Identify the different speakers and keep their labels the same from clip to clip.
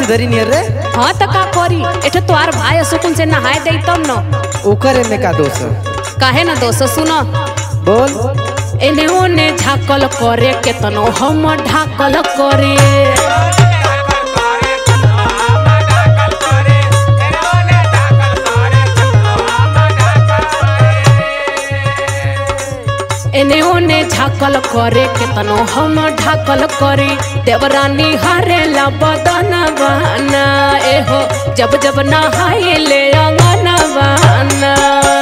Speaker 1: सिधरी नियर रे
Speaker 2: हाँ तो का करी एठे तोहार भाई सुकुन से नहाए दे तब न
Speaker 1: ओकर में का दोष है?
Speaker 2: काहे ना दोस्त सुनो
Speaker 1: बोल
Speaker 2: एने ओने झाकल करे केतनो हम ढाकल करे एने ओने झाकल करे केतनो हम ढाकल करे देवरानी हारेला बदन बना एहो जब जब नहाए ले अंगन बना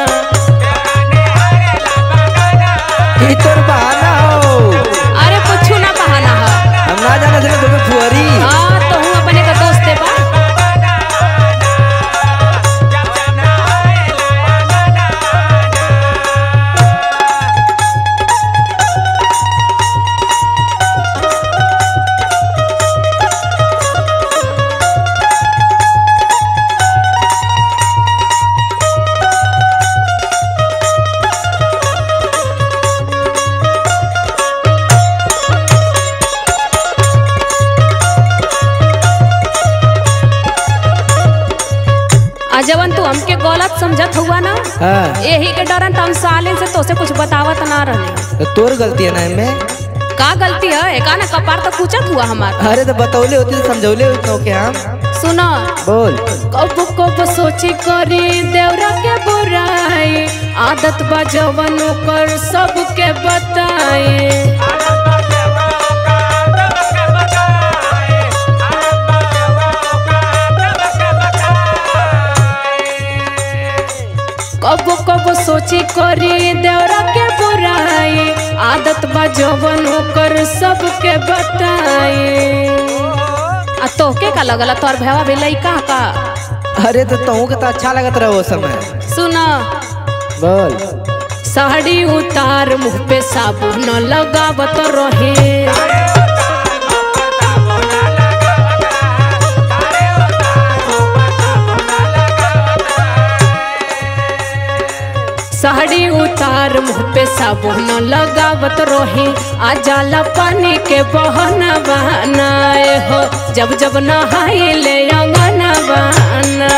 Speaker 1: ई तोर बहाना हो
Speaker 2: अरे कुछ ना बहाना है
Speaker 1: हम ना जाना थे तुम्हें फुहरी
Speaker 2: हाँ तो हूँ अपने का दोस्त है बा आ जवन तू हमके गलत समझत हुआ ना
Speaker 1: हाँ
Speaker 2: यही के डरन तो हम साले से तोसे कुछ बतावत ना रहे
Speaker 1: तो तोर गलती है ना इनमें
Speaker 2: का गलती है एका ना कपार तो पूछत हुआ हमार
Speaker 1: अरे तो बतौले होती तो समझौले होती तो के हम
Speaker 2: सुनो
Speaker 1: बोल
Speaker 2: कब कब सोची करी देवरा के बुराई आदत बा जवन कर सबके बताए कब कब सोची करी देवरा के बुराई आदत बा जवन कर सबके बताए आ तोहके का लगला तोर भैया भी लइका का
Speaker 1: अरे तो तहू के तो अच्छा लगत रहा वो समय
Speaker 2: सुना
Speaker 1: बोल
Speaker 2: साड़ी उतार मुंह पे साबुन लगावत रहे साड़ी उतार मुंह पे साबुन लगावत रहे आ जाला पानी के बहना बहनाए हो जब जब नहाए ले अंगन बहना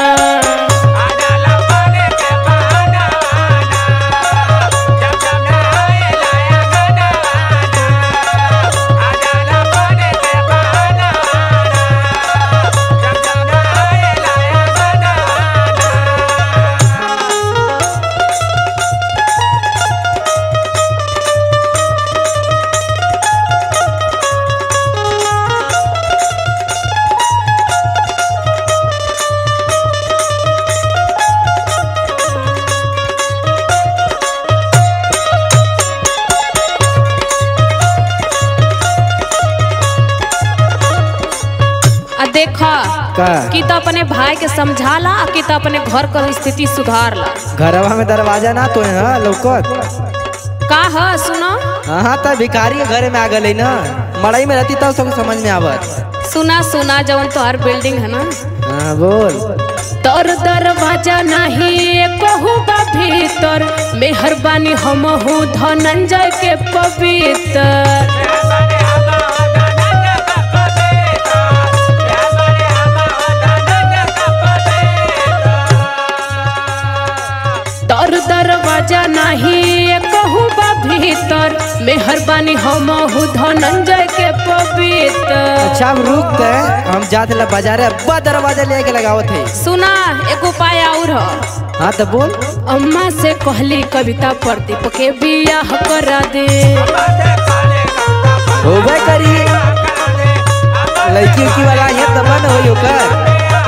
Speaker 2: आ देखा
Speaker 1: का
Speaker 2: कि तो अपने भाई के समझाला आ कि तो अपने घर का स्थिति सुधारला
Speaker 1: घरवा में दरवाजा ना तो है लौकत
Speaker 2: का है सुनो
Speaker 1: हाँ हाँ तो भिखारी के घर में आ गई ना मड़ई में रहती तब सबको समझ में आवत
Speaker 2: सुना सुना जवन तोहर बिल्डिंग है ना
Speaker 1: हाँ बोल
Speaker 2: तोर दरवाजा नहीं कहू बा भीतर मेहरबानी हम हूँ धनंजय के पवित्र तोर दरवाजा नहीं कहू बा भीतर मेहरबानी हम हूँ धनंजय के पवित्र
Speaker 1: अच्छा हम रुक गए हम जाते ला बाजारे अब्बा दरवाजा लेके लगावत है
Speaker 2: सुना एक उपाय और ह
Speaker 1: हाँ तो बोल
Speaker 2: अम्मा से कहली कविता प्रदीप के बियाह करा दे
Speaker 1: होबे करी लड़की उड़की वाला ये तब न होई ओकर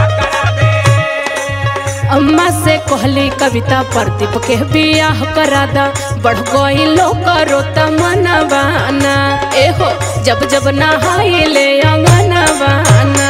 Speaker 2: अम्मा से कहली कविता प्रदीप के बियाह करा दा बढ़ गई लोग करो तमनवाना एहो जब जब नहाई ले अंगनवाना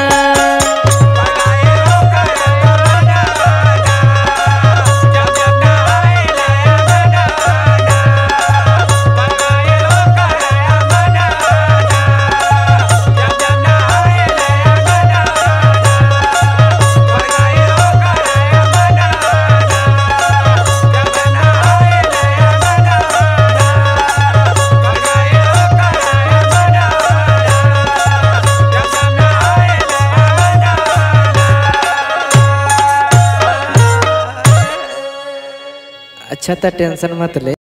Speaker 1: अच्छा तो टेंशन मत ले